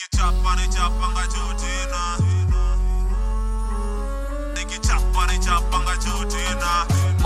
nikichapa nichapanga juu tena nikichapa nichapanga juu tena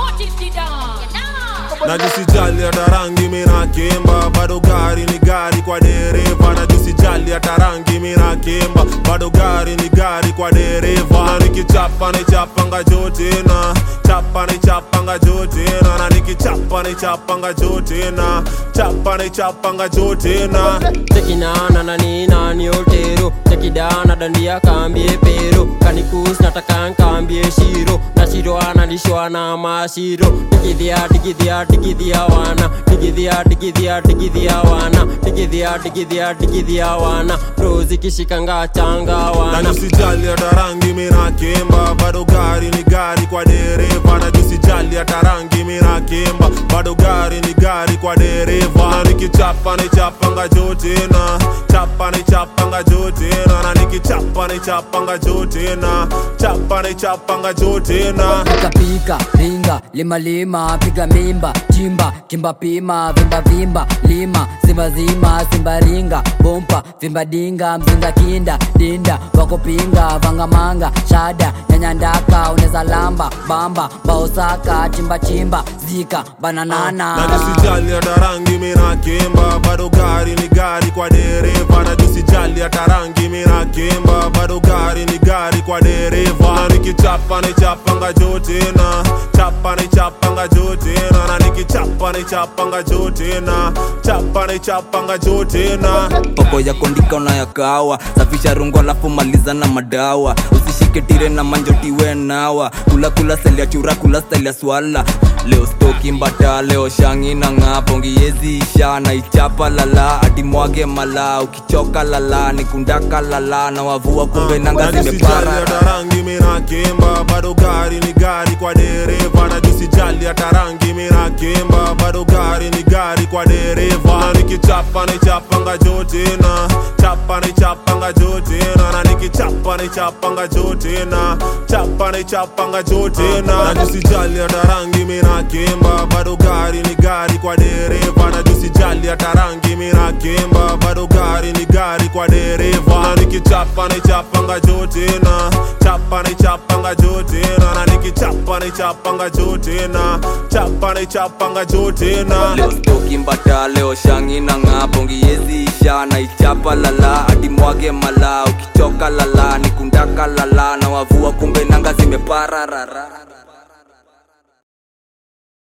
najisijali hata rangi mina kimba bado gari ni gari kwa dereva najisijali hata rangi mina kimba bado gari ni gari kwa dereva na nikichapa nichapanga juu tena chapa nichapanga juu tena na nikichapa nichapanga juu tena chapa nichapanga juu tena tekinana na nina ni otero tekidana dandia kambie pero kanikus nataka nkambie shiro na shiro analishwa na mashiro digidhia digidhia digidhia wana digidhia digidhia digidhia wana digidhia digidhia digidhia wana rozi kishikanga changa na wana nisijali hata rangi mina kimba bado gari ni gari kwa dereva na nisijali hata rangi mina kimba bado gari ni gari kwa dereva na nikichapa nichapanga juu tena chapa nichapanga juu tena na nikichapa nichapanga juu tena chapa nichapanga juu tena pika pika ringa lima lima piga mimba chimba kimba pima vimba vimba lima zima zima simba ringa bompa vimba dinga mzinga kinda dinda wakupinga vangamanga shada nyanyandaka uneza lamba bamba baosaka chimba chimba zika bananana na nisijali hata rangi mina kimba bado gari ni gari kwa dereva na nisijali hata rangi mina kimba bado gari ni gari kwa dereva na nikichapa nichapanga juu tena chapa nichapanga juu tena na nikichapa nichapanga juu tena chapa nichapanga juu tena poko ya kondika unayakawa safisha rungo alafu maliza na madawa usishike tire na manjotiwe nawa kula kula seli ya chura kula style ya swala leo stoki mbata leo shangi na ng'aa pongiezi isha na ichapa lala hadi mwage mala ukichoka lala nikundaka lala na wavua kumbe nanga na nisijali zimepara hata rangi mina kimba bado gari ni gari kwa dereva na nisijali hata rangi mina kimba bado gari ni gari kwa dereva na nikichapa nichapanga juu tena chapa nichapanga juu tena na nikichapa nichapanga juu tena chapa nichapanga juu tena na nisijali hata rangi mina kimba bado gari ni gari kwa dereva na nisijali hata rangi mina kimba bado gari ni gari kwa dereva na nikichapa nichapanga juu tena chapa nichapanga juu tena na nikichapa nichapanga juu tena chapa nichapanga juu tena leo stoki mbata leo shangi na ng'aa pongiezi isha na ichapa lala hadi mwage mala ukichoka lala nikundaka lala na wavua kumbe nanga zimepararara